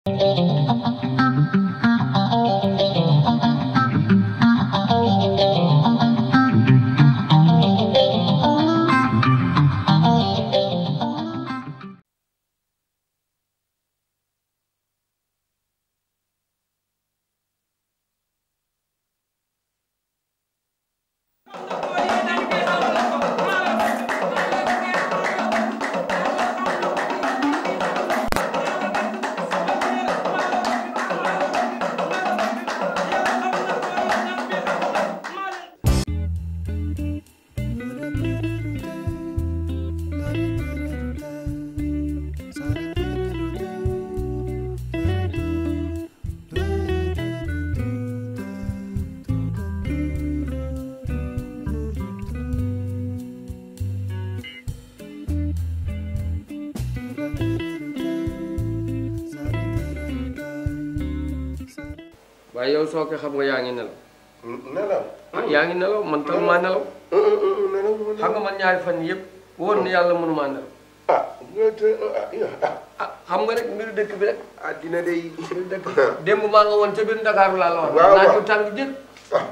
waaye yow soo ko xam nga yaa ngi nelaw nelaw. ah yaa ngi nelaw man tam maa nelaw nelaw xam nga man ñaari fan yëpp woon na yàlla mënumaa nelaw ah nga te ah ah. ah xam nga rek mbiru dëkk bi rek ah dina day. mbiru dëkk bi démb maa nga woon ca biir Ndakaaru laa la wax waaw naaj waaw. bu tàng jël ah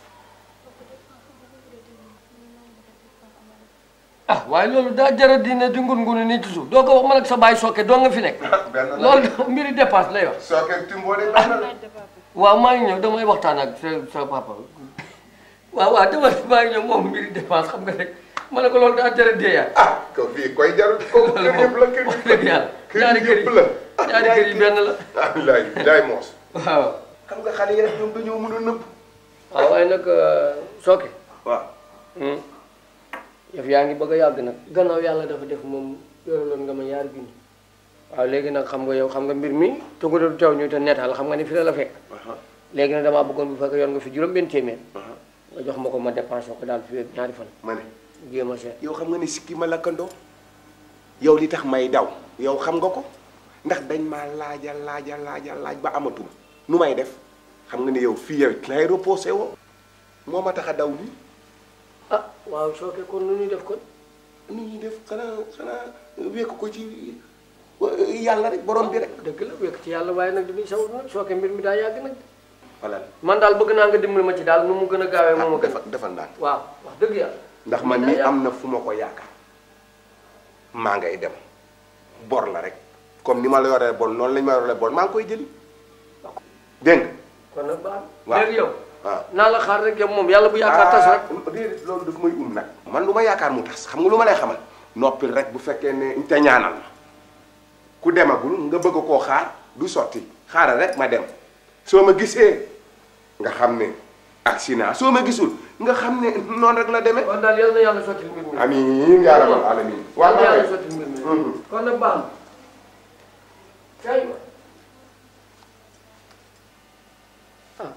ah waaye loolu daa jara dina di ngun ngunu nii ci suuf doo ko wax man ak sa baay sokke doo nga fi nekk benn la. loolu mbiri dépasse lay wax soo ko timboo de benn la. waaw maa ngi ñëw damay waxtaan ak sa sa papa waaw waaw dama maa ngi ñëw moom mbiri dépense xam nga rek ma ne ko loolu daa jara deeyaat ah ko fii koy jarul ko kër yëpp la kër wax dëgg yàlla kër ñaari kër yëpp yi la. ñaari kër yi benn la ah laay laay moos. waaw xam nga xale yi rek ñoom dañoo mën a nëbb. waaw waaye nag sooke waaw. yëf yaa ngi bëgg a yàgg nag gannaaw yàlla dafa def moom yoraloon nga ma yaar junni waaw léegi nag xam nga yow xam nga mbir mi te nga doon taw ñu te netal xam nga ni fi la la fekk léegi nag damaa bëggoon bu fekk yor nga fi juróom benn téeméer nga jox ma ko ma dépensé ko daal fi ñaari fan ma ne jéem a seet yow xam nga ne sikki ma lakkandoo yow li tax may daw yow xam nga ko ndax dañ maa laaja laaja laaja laaj ba amatul nu may def xam nga ne yow fii yow lay reposé woo moo ma tax a daw nii ah waaw sooke kon nu ñuy def kon nu ñuy def xanaa xanaa wekk ko ci yàlla rek borom bi rek dëgg la wekk ci yàlla waaye nag dañuy sawut nag sooke mbir mi daa yàgg nag voilà man daal bëgg naa nga dimbali ma ci daal nu mu gën a gaawee moom a gën defal defal ndànk waaw wax dëgg yàlla ndax man mi am na fu ma ko yaakaar maa ngay dem bor la rek comme ni ma la yoree bor noonu lañ ma yoree bor maa ngi koy jëli dégg nga kon nag baax waaw. léegi yow waaw naa la xaar rek yow moom yàlla bu yaakaar tas rek ah déedéet loolu daf may um nag man lu ma yaakaar mu tas xam nga lu ma lay xamal noppil rek bu fekkee ne te ñaanal ma ku demagul nga bëgg koo xaar du sotti xaaral rek ma dem soo ma gisee nga xam ne accident soo ma gisul nga xam ne noonu rek la demee kon daal yal na yàlla sotti mbir mi amiin yaa rabbal alamin yal na waaw yàlla sotti mbir mi kon nag baax na kay ma ah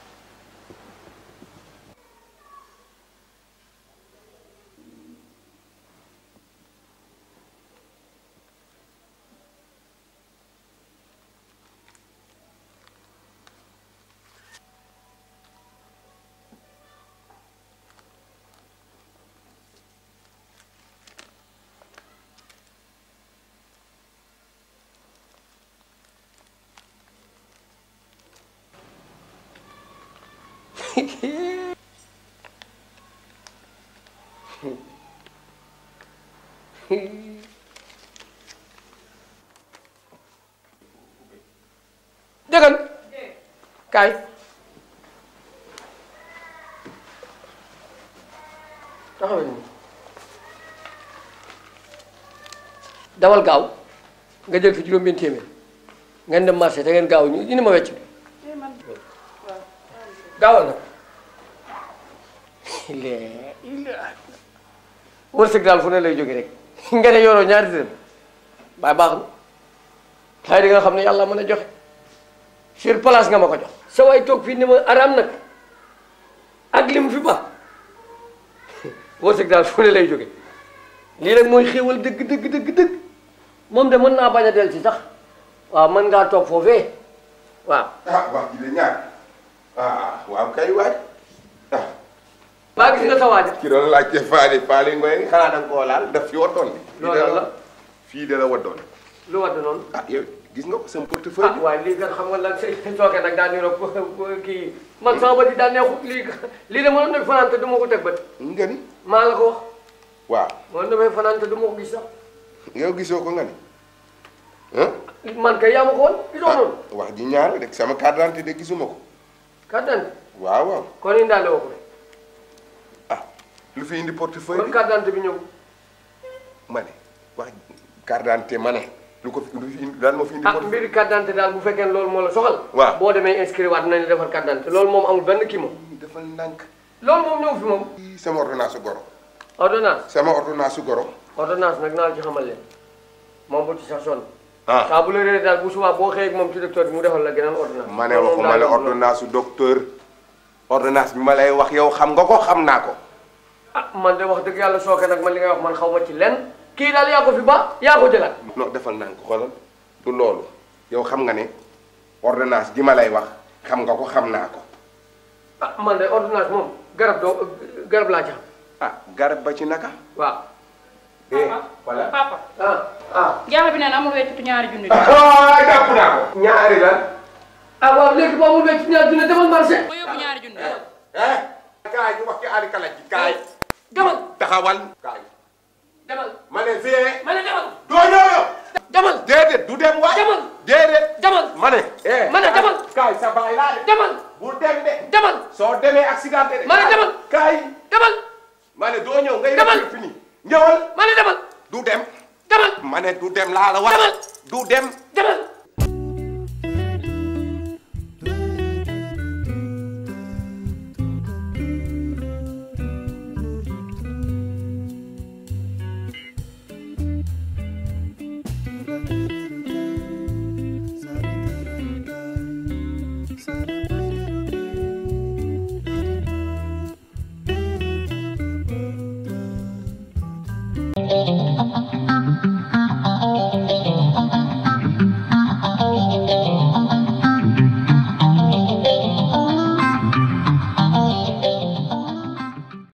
dëggal kaay taxawal nii dawal gaaw nga jël fi juróom-benn téeméer ngeen dem marché te ngeen gaaw ñu indi ma wecc bi gaawal nag lee ila wërsëg daal fu ne lay jóge rek nga ne yoroo ñaari dërëm baay baax na xëy di nga xam ne yàlla mën a joxe sur place nga ma ko jox sa waay toog fii ni ma araam nag ak lim fi ba wërsëg daal fu ne lay jóge lii nag mooy xéewal dëgg dëgg dëgg dëgg moom de mën naa bañ a del ci sax waaw mën ngaa toog foofee waaw ah wax ji de ñaar ah waaw kay waay ah baa gis nga sa waaja ki doon laajte faali faali ngoy xanaa da nga koo laal daf fi waddoon de Loolu la. fii de la waddoon lu wadd noonu ah yow gis nga ko sama ah portefeuille waaye lii kat xam nga lan say sooke nag daa niroog kii man sama bët yi daa neexut lii lii de mënoon na fi fanaan te du ma ko teg bët bi nga ni maa la ko wax waaw mënoon na fay fanaan te du ma ko gis sax yow gisoo ko nga ni ah man kay yaa ma ko woon gisoo noonu wax ji ñaar rek sama carte d'identité de gisuma ko carte d'identité waaw waaw kon indaale woo ko de ah lu fi indi portefeuille kon bi carte d'identité bi ñëw ma ne wax carte d'identité ma ne lu ko fi lu fi indi lan moo fi indi ah portefeuille mbiri carte d'identité daal bu fekkee ne loolu moo la soxal waaw. boo demee inscrire waat nañ la defar carte d'identité loolu moom amul benn kii moom defal ndànk loolu moom ñëw fi moom Ii, sama ordonnance su goro ordonnance sama ordonnance su goro ordonnance nag naa la ci xamal leen moom bu ci sax sonn ah saa bu la réeré daal bu subaa boo xëyee ak moom ci docteur bi mu defal la geneen ordonnance ma ne loolu moom waxuma la laa gëm loolu. ordonnance su docteur ordonnance bi ma lay wax yow xam nga ko xam naa ko ah man de wax dëgg yàlla sooke nag man li ngay wax man xaw ma ci lenn kii daal yaa ko fi ba yaa ko jëlaat non defal ndànk xoolal du loolu yow xam nga ne ordonnance gi ma lay wax xam nga ko xam naa ko ah man de ordonnance moom garab doo garab laa ci xam ah garab ba ci naka waaw eh voilà papa ah ah jaaxle bi neen amul weccitu ñaari junni ah jàpp naa ko ñaari lan ah waaw léegi boo mu wecc ñaar dina demal marché ma yóbbu ñaari junni eh kaay ñu wax ci ali kalaj ji kaay demal taxawal kaay demal ma ne fee ma ne demal doo ñëw yow demal déedéet du dem waay Demal. déedéet demal ma ne eh Ma ne demal. kaay sa baay laa de demal bu dem de demal soo demee accidenté de Ma ne demal. kaay demal ma ne doo ñëw ngay Demal. def fini ñëwal ma ne demal du dem demal ma ne du dem laa la wax Demal. du dem